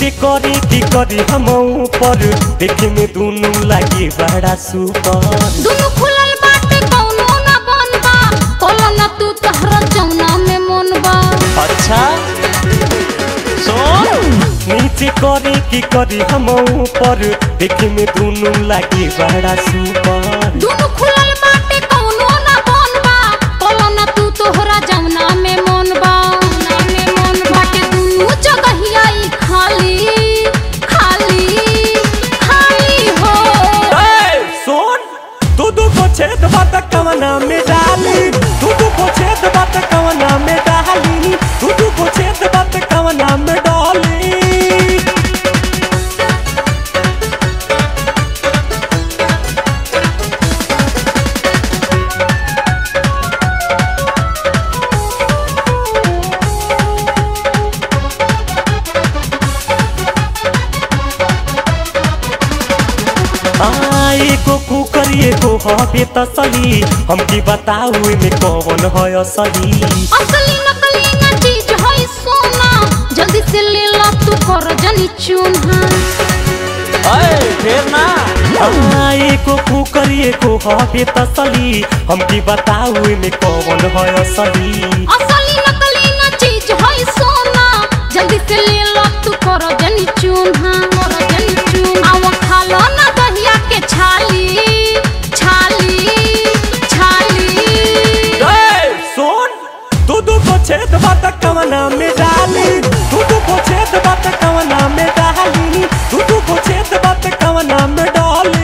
नीचे करे की करी हम ऊपर देखे में दोनों लागे बड़ा सुपर दुनु खुलल बाटे कौनो ना बनबा कोलो ना तू तहरा जौना में मन बा अच्छा सुन नीचे करे की करी हम ऊपर देखे में दोनों लागे बड़ा सुपर दुनु खुलल बाटे कौनो ना बनबा कोलो ना तू तोहरा जौना में मन बा जौना में मन बाटे दुनु जगहिया ई खाली खाली खाली हो सुन तू दू को छेद बात कवना में डाली तू दू को छेद बात कवना में डाली तू दू को छेद बात कवना में डाली आ, एगो कुकर एगो हबे तसली हमके बताऊ में कौन है असली असली नकली ना चीज है सोना जल्दी से ले ला तू कर जनी चून्हा फिर ना आ, एगो कुकर एगो हबे तसली हमके बताऊ में कौन है असली असली नकली ना चीज है सोना जल्दी से ले ला तू कर जनी चून्हा कर जनी चून्हा आवा खा लो ना दहिया के छाली छाली छाली सुन तू दू को छेद बात कवना में डाली तू दू को छेद बात कवना में डाली तू दू को छेद बात कवना में डाली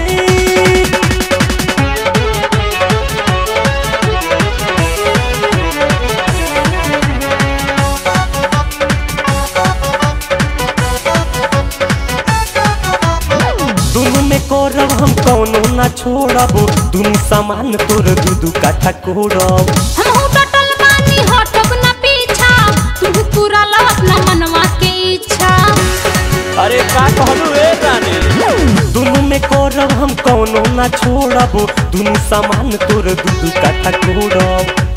दुनु में करब हम कौनो ना छोड़ब दुनु सामान तोर दू दू काठा कोड़ब हम हो डटल बानी हटब ना पीछा तू पूरा ला अपना मनवा के इच्छा अरे का कहलू ए रानी दुनु में करब हम कौनो ना छोड़ब दुनु सामान तोर दू दू काठा कोड़ब